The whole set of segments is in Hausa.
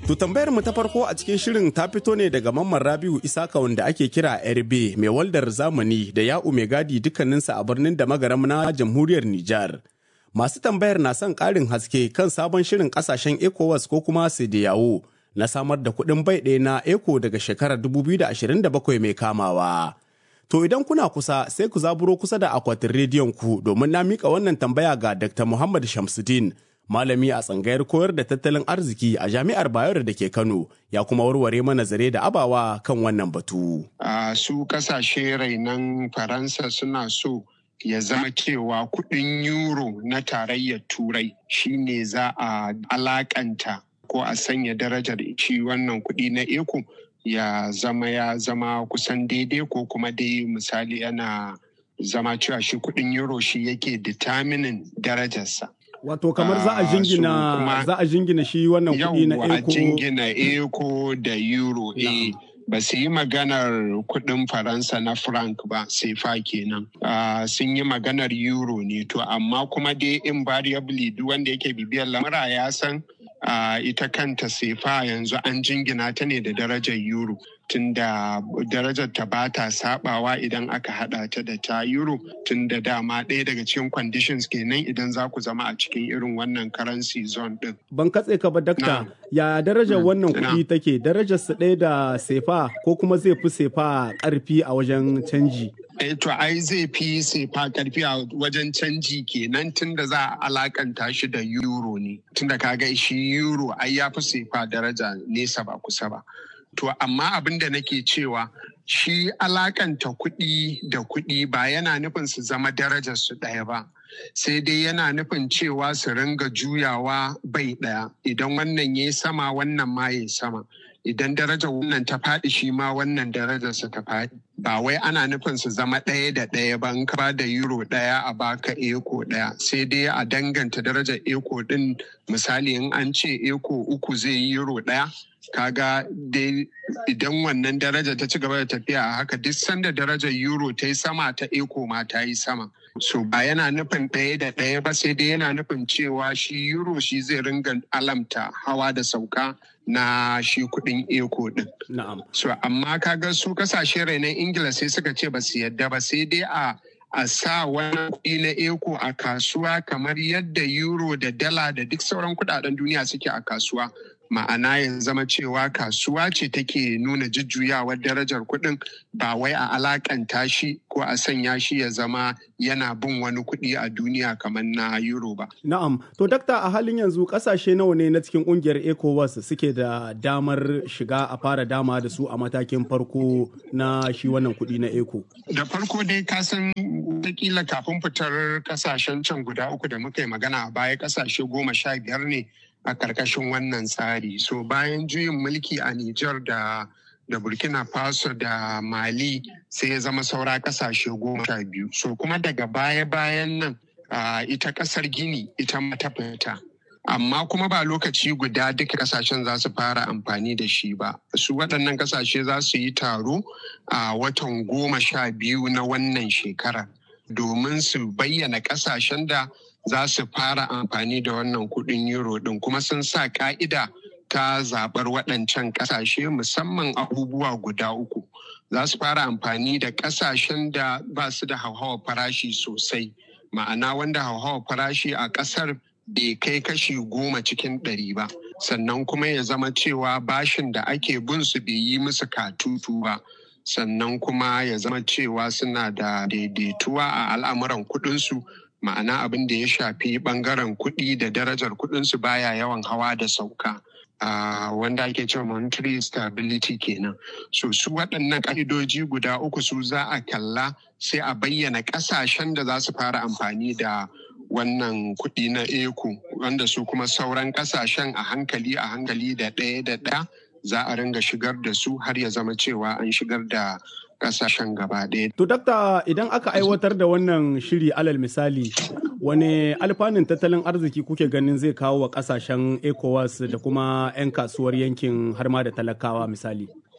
To tambayar mu ta farko a cikin shirin ta fito ne daga Mamman Rabiu Isaka wanda ake kira RB mai waldar zamani da ya'u mai gadi dukkaninsa a birnin da magaram na jamhuriyar Nijar. Masu tambayar na son ƙarin haske kan sabon shirin ƙasashen ECOWAS ko kuma yawo na samar da kuɗin bai ɗaya na ECO daga shekarar 2027 mai kamawa. To idan kuna kusa sai ku zaburo kusa da akwatin rediyon ku domin na mika wannan tambaya ga Dr. Muhammad Shamsuddin malami a tsangayar koyar da tattalin arziki a jami'ar Bayero da ke Kano ya kuma warware mana zare da abawa kan wannan batu. A su kasashe rainan Faransa suna so ya zama cewa kudin euro na tarayyar turai shine za a alakanta ko a sanya darajar shi wannan kudi na eco ya zama ya zama kusan daidai ko kuma dai misali yana zama cewa shi kudin euro shi yake determining darajarsa. Wato kamar za a jingina za a jingina shi wannan kuɗi na eco. a jingina eco da euro eh ba su yi maganar kuɗin faransa na franc ba sai fa kenan sun yi maganar euro ne to amma kuma dai invariably duk wanda yake bibiyar lamura ya san ita kanta sefa yanzu an jingina ta ne da darajar euro tunda darajar ta ba ta sabawa idan aka hada ta da ta euro tunda dama ɗaya daga cikin conditions kenan idan za ku zama a cikin irin wannan currency zone din. Ban katse ka ba dakta ya darajar wannan kuɗi take darajar su ɗaya da sefa ko kuma zai fi sefa ƙarfi a wajen canji. Eh, to ai zai fi sefa karfi a wajen canji kenan tunda za a alakanta shi da euro ne tunda kaga shi euro ai ya fi sefa daraja nesa ba kusa ba. To amma abin da nake cewa shi alakanta kuɗi da kuɗi ba yana nufin su zama darajar su ɗaya ba. Sai dai yana nufin cewa su ringa juyawa bai ɗaya idan wannan ya sama wannan ma ya sama. Idan darajar wannan ta faɗi shi ma wannan darajarsa ta faɗi. Ba wai ana nufin su zama ɗaya da ɗaya ba in ka ba da euro ɗaya a baka eko ɗaya sai dai a danganta darajar eko ɗin misali in an ce eko uku zai yi euro ɗaya kaga dai idan wannan daraja ta ci gaba da tafiya a haka duk sanda darajar euro ta yi sama ta eco ma ta yi sama so ba yana nufin ɗaya da ɗaya ba sai dai yana nufin cewa shi euro shi zai ringa alamta hawa da sauka na shi kuɗin eco ɗin. Na'am. So amma kaga su kasashe rainan Ingila sai suka ce ba su yadda ba sai dai a a sa wani kuɗi na eco a kasuwa kamar yadda euro da dala da duk sauran kuɗaɗen duniya suke a kasuwa ma'ana ya zama cewa kasuwa ce take nuna jujjuyawar darajar kuɗin ba wai a alakanta shi ko a sanya shi ya zama yana bin wani kuɗi a duniya kamar na euro ba. Na'am, to dakta a halin yanzu ƙasashe nawa ne na cikin ƙungiyar ECOWAS suke da damar shiga a fara dama da su a matakin farko na shi wannan kuɗi na ECO? Da farko dai ka san wataƙila kafin fitar ƙasashen can guda uku da muka yi magana a baya ƙasashe goma sha biyar ne a ƙarƙashin wannan tsari so bayan juyin mulki a Nijar da da Burkina Faso da Mali sai ya zama saura ƙasashe goma sha biyu so kuma daga baya-bayan nan uh, ita ƙasar Gini ita ma ta fita amma kuma ba lokaci guda duka kasashen za su fara amfani da shi ba su waɗannan kasashe za su yi taro a watan goma sha biyu na wannan shekara domin su bayyana kasashen da za su fara amfani da wannan kudin euro din kuma sun sa ka'ida ta zaɓar waɗancan ƙasashe musamman abubuwa guda uku za su fara amfani da ƙasashen da ba su da hauhawar farashi sosai ma'ana wanda hauhawar farashi a ƙasar bai kai kashi goma cikin ɗari ba sannan kuma ya zama cewa bashin da ake bin su bai yi musu katutu ba sannan kuma ya zama cewa suna da daidaituwa a al'amuran kuɗinsu ma'ana abin da ya shafi bangaren kuɗi da darajar kuɗinsu baya yawan hawa da sauka. Uh, wanda ake cewa monetary stability kenan so su waɗannan ƙa'idoji guda uku su za a kalla sai a bayyana ƙasashen da za su fara amfani da wannan kuɗi na eco wanda su kuma sauran ƙasashen a hankali a hankali da ɗaya da ɗaya za a ringa shigar da su har ya zama cewa an shigar da kasashen gaba ɗaya. To dakta idan aka aiwatar da wannan shiri alal misali wani alfanun tattalin arziki kuke ganin zai kawo wa kasashen ECOWAS da kuma 'yan kasuwar yankin har ma da talakawa misali?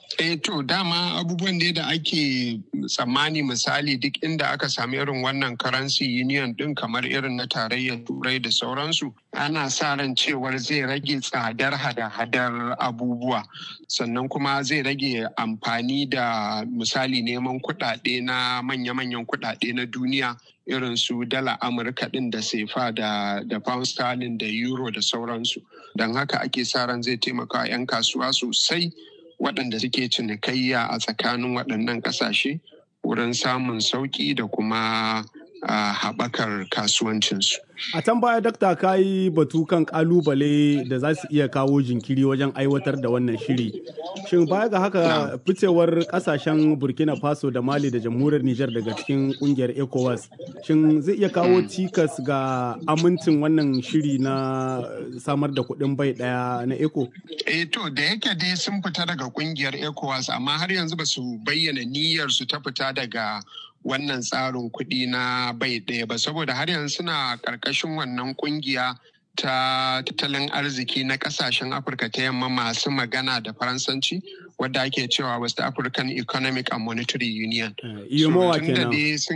Eh to dama abubuwan da da ake tsammani misali duk inda aka sami irin wannan currency union din kamar irin na tarayyar turai da sauransu ana sa ran cewar zai rage tsadar hada-hadar abubuwa sannan kuma zai rage amfani da misali neman kuɗaɗe na manya-manyan kuɗaɗe na duniya irin su dala amurka din da sefa da da pound sterling da euro da sauransu don haka ake sa ran zai taimaka 'yan kasuwa sosai waɗanda suke cinikayya a tsakanin waɗannan ƙasashe wurin samun sauƙi da kuma haɓakar kasuwancinsu. A can baya dakta ka yi batu kan ƙalubale da za su iya kawo jinkiri wajen aiwatar da wannan shiri. Shin baya ga haka ficewar ƙasashen Burkina Faso da Mali da jamhuriyar Nijar daga cikin ƙungiyar ECOWAS, shin zai iya kawo cikas ga amincin wannan shiri na samar da kuɗin bai ɗaya na ECO? Eh to da yake dai sun fita daga ƙungiyar ECOWAS amma har yanzu ba su bayyana niyyar su ta fita daga wannan tsarin kuɗi na bai ɗaya ba saboda har yanzu suna ƙarƙashin wannan ƙungiya ta tattalin arziki na ƙasashen afirka ta yamma masu magana da faransanci wadda ake cewa west african economic and monetary union iyomowa kenan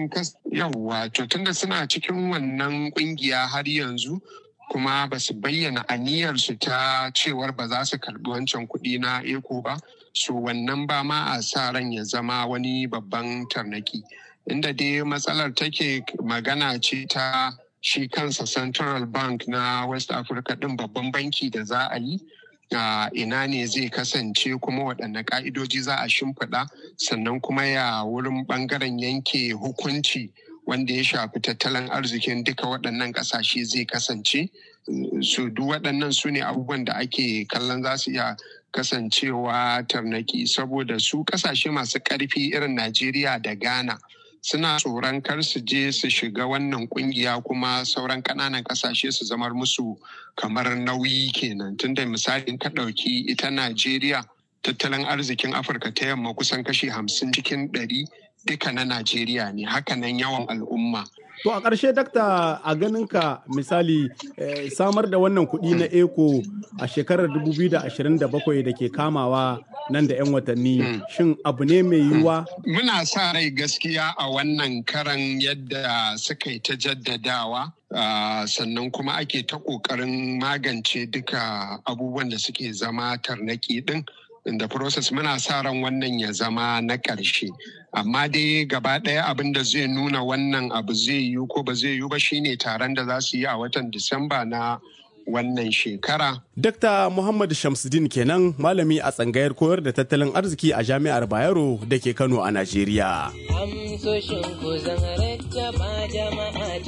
yawwa to tunda suna cikin wannan ƙungiya har yanzu kuma ba su bayyana aniyarsu ta cewar ba za su karbi wancan kuɗi na eco ba so wannan ba ma a sa ran ya zama wani babban tarnaki inda dai matsalar take magana ce ta shi kansa central bank na west africa din babban banki da za a yi a ina ne zai kasance kuma waɗanne ƙa'idoji za a shimfiɗa sannan kuma ya wurin ɓangaren yanke hukunci wanda ya shafi tattalin arzikin duka waɗannan ƙasashe zai kasance su duk waɗannan su ne abubuwan da ake kallon za su iya kasancewa tarnaki saboda su ƙasashe masu ƙarfi irin najeriya da ghana suna tsoron kar su je su shiga wannan kungiya kuma sauran kananan kasashe su zamar musu kamar nauyi kenan tunda misalin ka ɗauki ita najeriya tattalin arzikin afirka ta yamma kusan kashi hamsin cikin ɗari duka na najeriya ne hakanan yawan al'umma To a ƙarshe dakta a ganinka misali eh, samar da wannan kuɗi na eco a shekarar 2027 da ke kamawa nan da 'yan watanni mm. shin abu ne mai yiwuwa? Muna sa rai gaskiya a wannan karan yadda suka yi ta jaddadawa uh, sannan kuma ake ta ƙoƙarin magance duka abubuwan da suke zama tarnaki ɗin. in the process muna sa ran wannan ya zama na ƙarshe amma dai gaba ɗaya abin da zai nuna wannan abu zai yiwu ko ba zai yiwu ba shine taron da za su yi a watan disamba na wannan shekara. Dr. Muhammad Shamsuddin kenan malami a tsangayar koyar da tattalin arziki a jami'ar Bayero da ke Kano a Najeriya. Amsoshin ku zan rattaba jama'a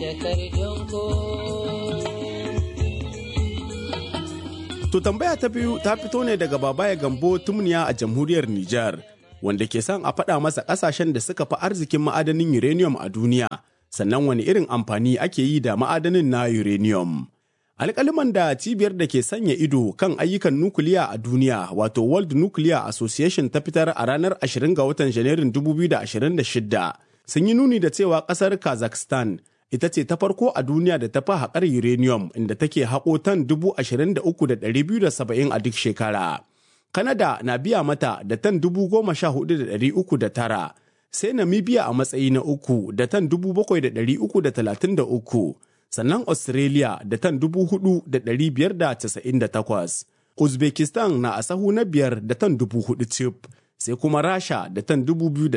To tambaya ta biyu ta fito ne daga Babaya Gambo Tumniya a jamhuriyar Nijar, wanda ke son a faɗa masa ƙasashen da suka fi arzikin ma'adanin uranium a duniya, sannan wani irin amfani ake yi da ma'adanin na uranium. Alƙaliman da cibiyar da ke sanya ido kan ayyukan nukiliya a duniya wato World Nuclear Association ta fitar a ranar 20 ga watan Janairun 2026 sun yi nuni da cewa ƙasar Kazakhstan ita ce ta farko a duniya da ta fi haƙar uranium inda take haƙo tan 23,270 a duk shekara. Kanada na biya mata da tan 14,309 sai Namibia a matsayi na uku da tan 7,333 sannan Australia da tan 4,598 Uzbekistan na a sahu na biyar da tan 4,000 cif sai kuma Rasha da tan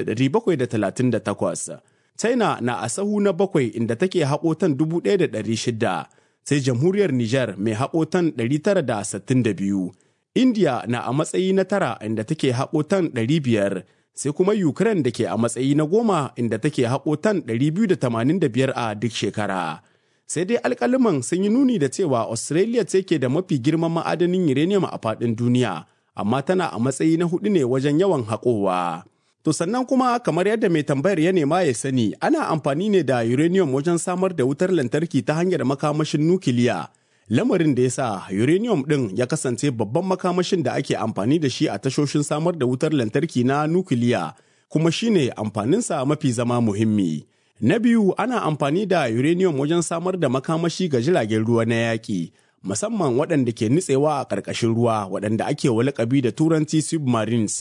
2,738 China na a sahu na bakwai inda take haƙo tan 1,600 sai jamhuriyar Nijar mai haƙo tan 962. India na a matsayi na tara inda take haƙo tan 500 sai kuma Ukraine da ke a matsayi na goma inda take haƙo tan 285 a duk shekara. Sai dai alƙaliman sun yi nuni da cewa Australia ce ke da mafi girman ma'adanin uranium a faɗin duniya, amma tana a matsayi na hudu ne wajen yawan haƙowa. To sannan kuma kamar yadda mai tambayar ya nema ya sani ana amfani ne da uranium wajen samar da wutar lantarki ta hanyar makamashin nukiliya. Lamarin da ya sa uranium ɗin ya kasance babban makamashin da ake amfani da shi a tashoshin samar da wutar lantarki na nukiliya kuma shine amfaninsa mafi zama muhimmi. Na biyu ana amfani da uranium wajen samar da makamashi ga jiragen ruwa na yaƙi. musamman waɗanda ke nutsewa a ƙarƙashin ruwa waɗanda ake wa lakabi da turanci submarines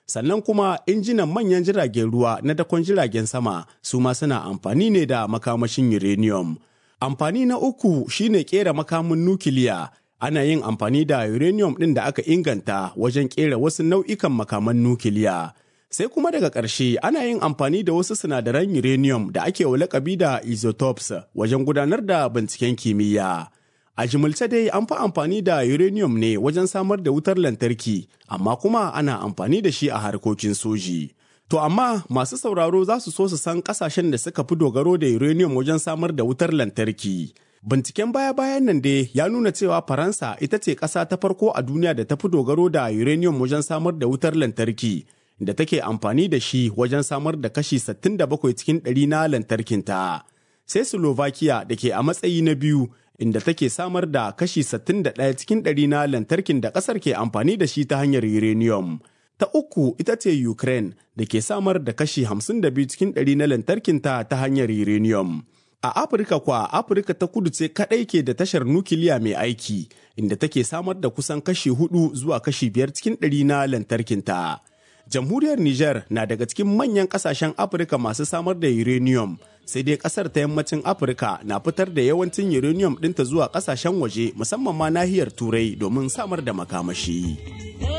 Sannan kuma injinan manyan jiragen ruwa na dakon jiragen sama su ma suna amfani ne da makamashin uranium. Amfani na uku shine kera makamin nukiliya. Ana yin amfani da uranium ɗin da aka inganta wajen kera wasu nau'ikan makaman nukiliya. Sai kuma daga ƙarshe ana yin amfani da wasu sinadaran uranium da ake wa lakabi da isotopes wajen gudanar da binciken kimiyya. A jimilce dai an fi amfani da uranium ne wajen samar da wutar lantarki, amma kuma ana amfani da shi a harkokin soji. To amma masu sauraro za su so su san kasashen da suka fi dogaro da uranium wajen samar da wutar lantarki. Binciken baya-bayan nan dai ya nuna cewa Faransa ita ce ƙasa ta farko a duniya da ta fi dogaro da uranium wajen samar da wutar lantarki, da take amfani da shi wajen samar da kashi 67 cikin ɗari na lantarkinta. Sai Slovakia da ke a matsayi na biyu inda take samar da kashi 61 cikin ɗari na lantarkin da ƙasar ke amfani da shi ta hanyar uranium. Ta uku ita ce Ukraine da ke samar da kashi 52 cikin ɗari na lantarkinta ta hanyar uranium. A Afirka kwa Afirka ta kudu ce kaɗai ke da tashar nukiliya mai aiki inda take samar da kusan kashi hudu zuwa kashi biyar cikin ɗari na lantarkinta. Jamhuriyar Nijar na daga cikin manyan ƙasashen Afirka masu samar da uranium sai dai kasar ta yammacin afirka na fitar da yawancin uranium ɗinta zuwa ƙasashen waje musamman ma nahiyar turai domin samar da makamashi.